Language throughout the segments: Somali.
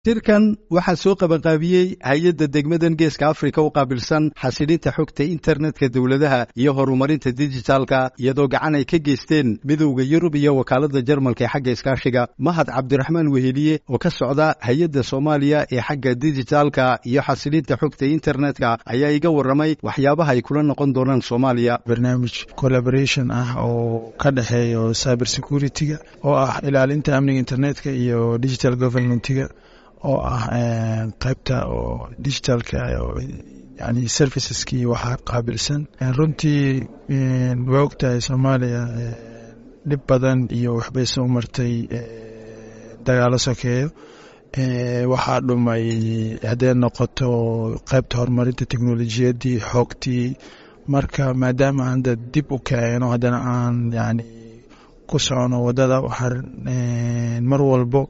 shirkan waxaa soo qabanqaabiyey hay-adda degmadan geeska afrika u qaabilsan xasilinta xogta internetka dowladaha iyo horumarinta dijitaalka iyadoo gacan ay ka geysteen midowda yurub iyo wakaaladda jarmalka ee xagga iskaashiga mahad cabdiraxmaan weheliye oo ka socda hay-adda soomaaliya ee xagga dijitaalka iyo xasilinta xogta internetka ayaa iga warramay waxyaabaha ay kula noqon doonaan soomaaliya barnaamij collaboration ah oo ka dhexeeyo cyber security-ga oo ah ilaalinta amniga internetka iyo digital governmentiga oo ah qaybta oo digitalka yani serviceskii waxaa qaabilsan runtii waa ogtahay soomaaliya dhib badan iyo waxbay soo martay dagaalo sokeeyo waxaa dhumay hadday noqoto qaybta horumarinta teknolojiyaddii xoogtii marka maadaama hadda dib u keeno haddana aan yani ku socono waddada waxaan mar walbo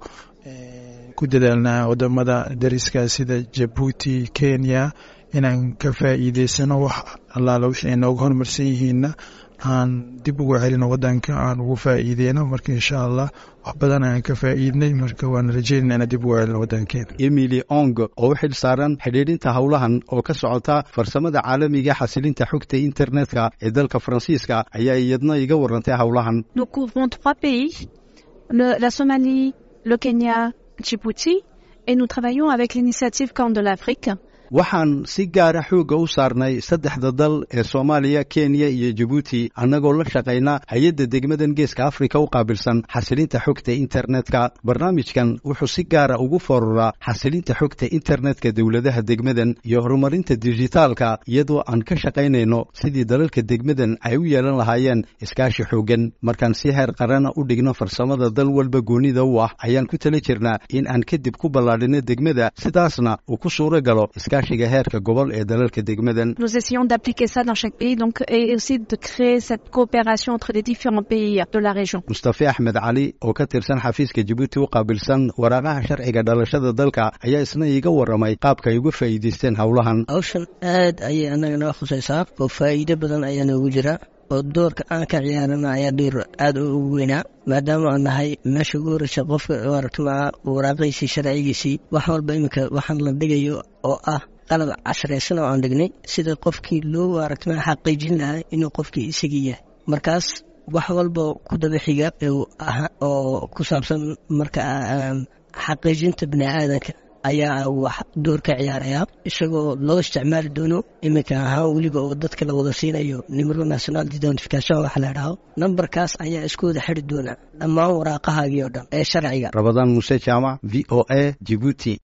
ku dadaalnaa wadamada dariska sida jabuuti kenya inaan ka faa'iideysano wax allaala wixii ay nooga horumarsan yihiinna aan dib ugu celino wadanka aan ugu faa'iideyno marka insha allah wax badan ayaan ka faa'iidnay marka waan rajeynana inaan dib ugu celino wadankeena emily ong oo u xil saaran xidhiidhinta howlahan oo ka socota farsamada caalamiga xasilinta xogta internetka ee dalka faransiiska ayaa iyadna iga warantay howlahan Nous couvrons trois pays, le- la Somalie, le Kenya, Djibouti, et nous travaillons avec l'initiative Corne de l'Afrique. waxaan si gaara xoogga u saarnay saddexda dal ee soomaaliya kenya iyo jabuuti annagoo la shaqayna hay-adda degmadan geeska afrika u qaabilsan xasilinta xogta internetka barnaamijkan wuxuu si gaara ugu fooruraa xasilinta xogta internetka dowladaha degmadan iyo horumarinta dijitaalka iyadoo aan ka shaqaynayno sidii dalalka degmadan ay u yeelan lahaayeen iskaashi xooggan markaan si heer qarana u dhigno farsamada dal walba goonida u ah ayaan ku tala jirnaa in aan kadib ku ballaadhino degmada sidaasna uu ku suuro galo iskaashiga heerka gobol ee dalalka degmadan Nous essayons d'appliquer ça dans chaque pays, donc, et aussi de créer cette coopération entre les différents pays de la région. mustafe axmed cali oo ka tirsan xafiiska jabuuti u qaabilsan waraaqaha sharciga dhalashada dalka ayaa isna iiga warramay qaabka ay uga faa'iidaysteen howlahan hawshan aad ayay anaga noo khusaysaa oo faa'iido badan ayaa noogu jira oo doorka aan ka ciyaarana ayaa door aad ugu weynaa maadaama aan nahay meesha ugu horeysa qofka aragtimaa waraaqiisii sharcigiisii wax walba iminka waxaan la dhigayo oo ah qalab casraysan oo aan dhignay sida qofkii loo aragtimaa xaqiijin lahaa inuu qofkii isagii yahay markaas wax walba ku daba xiga uu aha oo ku saabsan marka aan xaqiijinta bini aadanka ayaa wax door ka ciyaaraya isagoo loo isticmaali doono iminka ahaan weliba oo dadka la wada siinayo nimero national identification waxa la idhaho nambarkaas ayaa isku wada xiri doona dhammaan waraaqahaagii oo dhan ee sharciga rabadaan muuse jaamac v o a jibuuti